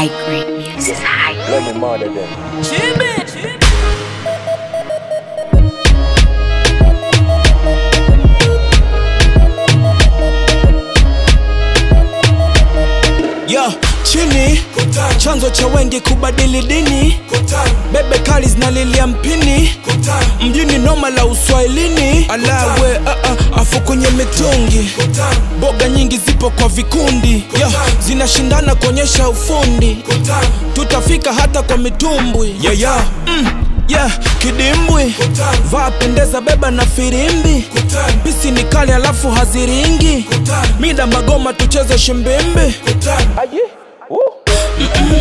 high grade music. High Let me murder them. Yo, chini chanzo cha wengi kubadili dini bebe kali zinalilia mpini mjini noma la uswahilini alawe uh, uh, afu kwenye mitungi boga nyingi zipo kwa vikundi Yo, zinashindana kuonyesha ufundi tutafika hata kwa mitumbwi yeah, yeah. Mm, yeah, kidimbwi vaa pendeza beba na firimbi pisi ni kali alafu haziringi mida magoma tucheze shimbimbi Aye. Woo.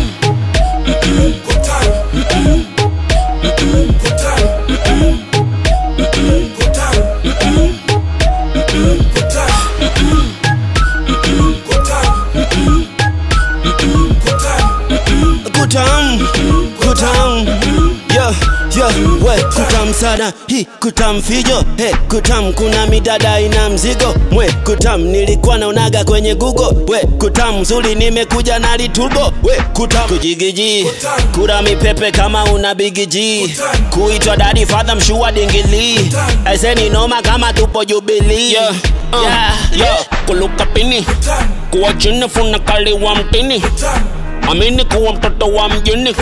kutam kutam yo yo we kutam sana hi kutam fijo he kutam kuna midada ina mzigo mwe kutam nilikuwa naonaga kwenye google we kutam zuri nimekuja na liturbo we kutam kujigiji kura mipepe kama una bigiji kuitwa dadi fadha mshua dingili eseni noma kama tupo jubilii yeah. uh, yeah. yeah. kuluka pini kuwa chini funa kali wa mtini amini kuwa mtoto wa mjini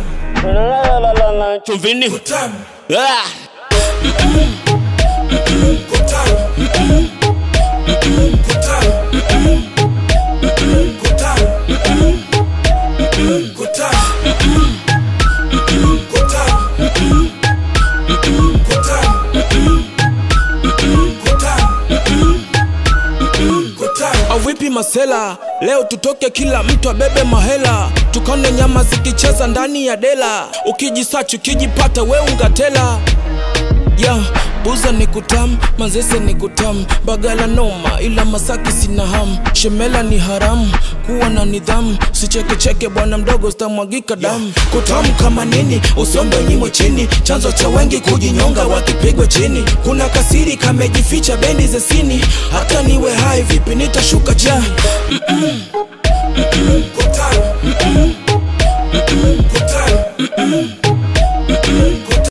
chumvini Ah. avipi masela leo tutoke kila mtu abebe mahela tukone nyama zikicheza ndani ya dela ukijisachi ukijipata we ungatela ya buza ni kutam manzese ni kutam bagala noma ila masaki sina ham shemela ni haramu kuwa na nidhamu sichekecheke bwana mdogo sitamwagika damu kutam kama nini usombe nyimwe chini chanzo cha wengi kujinyonga wakipigwa chini kuna kasiri kamejificha bendi za sini hata niwe hai vipi nitashuka chini Kutam. Mm-mm. Mm-mm. Kutam. Mm-mm. Mm-mm.